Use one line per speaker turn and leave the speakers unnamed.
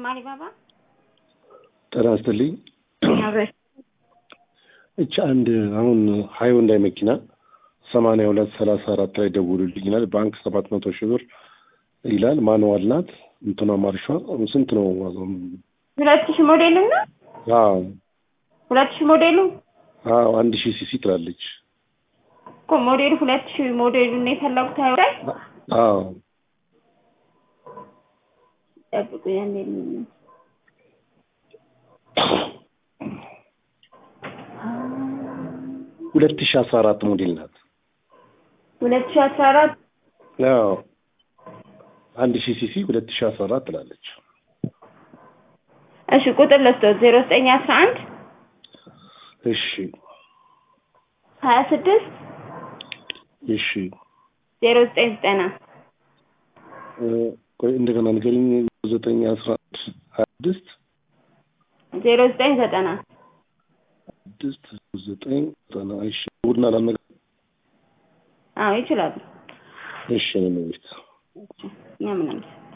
አሊባባ
ጤና ይስጥልኝ።
አብረሽ
እች አንድ አሁን ሃይወንዳይ መኪና ሰማንያ ሁለት ሰላሳ አራት ላይ ደውሉልኝ ይላል። ባንክ ሰባት መቶ ሺህ ብር ይላል። ማንዋል ናት። እንትኗ ማርሿ ስንት ነው ዋጋው?
ሁለት ሺህ ሞዴሉ እና
አዎ
ሁለት ሺህ ሞዴሉ
አዎ አንድ ሺህ ሲሲ ትላለች።
እኮ ሞዴሉ ሁለት ሺህ ሞዴሉ ነው የፈለጉት አይወዳይ
አዎ
ጠብቁ ያኔ
ሁለት ሺህ አስራ አራት ሞዴል ናት።
ሁለት ሺህ አስራ አራት
አዎ አንድ ሺህ ሲሲ ሁለት ሺህ አስራ አራት ትላለች።
እሺ ቁጥር ልስጦት ዜሮ ዘጠኝ አስራ አንድ
እሺ
ሀያ ስድስት
እሺ
ዜሮ ዘጠኝ ዘጠና
እ ቆይ እንደገና ንገሪኝ። ዘጠኝ አስራ አንድ ሀያ ስድስት
ዜሮ ዘጠኝ ዘጠና
ስድስት ዘጠኝ ዘጠና እሺ ቡድና ላነገ
አዎ ይችላሉ።
እሺ ነው ቤት
እኛ ምናምን